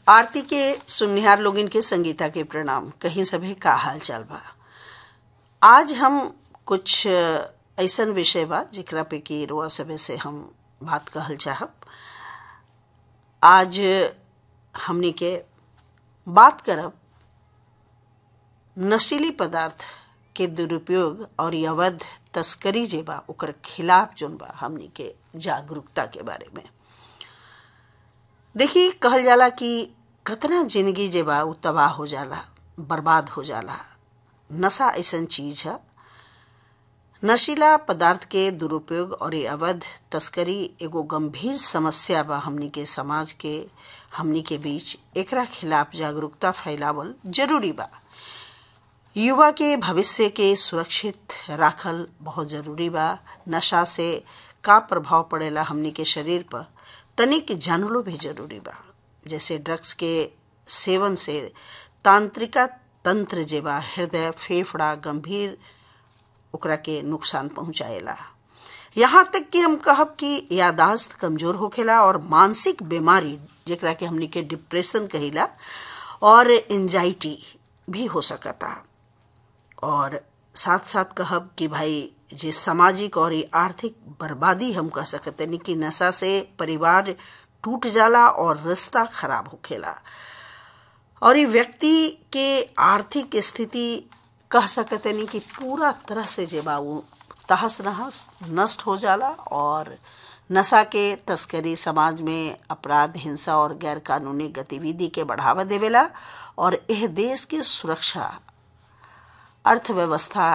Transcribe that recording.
आरती के सुननिहार लोगिन के संगीता के प्रणाम कहीं सभी का हाल चाल बा आज हम कुछ ऐसन विषय बा जेकरा पे कि रुआ सभे से हम बात कहल चाहब आज हमनी के बात करब नशीली पदार्थ के दुरुपयोग और अवैध तस्करी जे बा ओकर खिलाफ जोन बा हमनी के जागरूकता के बारे में देखी कहल जाला कि कतना जिंदगी जे बा उ तबाह हो जाला बर्बाद हो जाला नशा ऐसन चीज है नशीला पदार्थ के दुरुपयोग और अवैध तस्करी एगो गंभीर समस्या बा हमनी के समाज के हमनी के बीच एकरा खिलाफ जागरूकता फैलावल जरूरी बा युवा के भविष्य के सुरक्षित राखल बहुत जरूरी बा नशा से का प्रभाव पड़ेला हमनी के शरीर पर तनिक जानलो भी जरूरी बा जैसे ड्रग्स के सेवन से तांत्रिका तंत्र जे बा हृदय फेफड़ा गंभीर ओकरा के नुकसान पहुंचाएला यहाँ तक कि हम कहब कि यादाश्त कमजोर होखेला और मानसिक बीमारी जेकरा के हमनी के डिप्रेशन कहिला और एंजाइटी भी हो सकता और साथ साथ कहब कि भाई जे सामाजिक और आर्थिक बर्बादी हम कह सकते नहीं कि नशा से परिवार टूट जाला और रिश्ता खराब होखेला और ये व्यक्ति के आर्थिक स्थिति कह सकते नहीं कि पूरा तरह से जे बा वो तहस नहस नष्ट हो जाला और नशा के तस्करी समाज में अपराध हिंसा और गैर कानूनी गतिविधि के बढ़ावा देवेला और यह देश की सुरक्षा अर्थव्यवस्था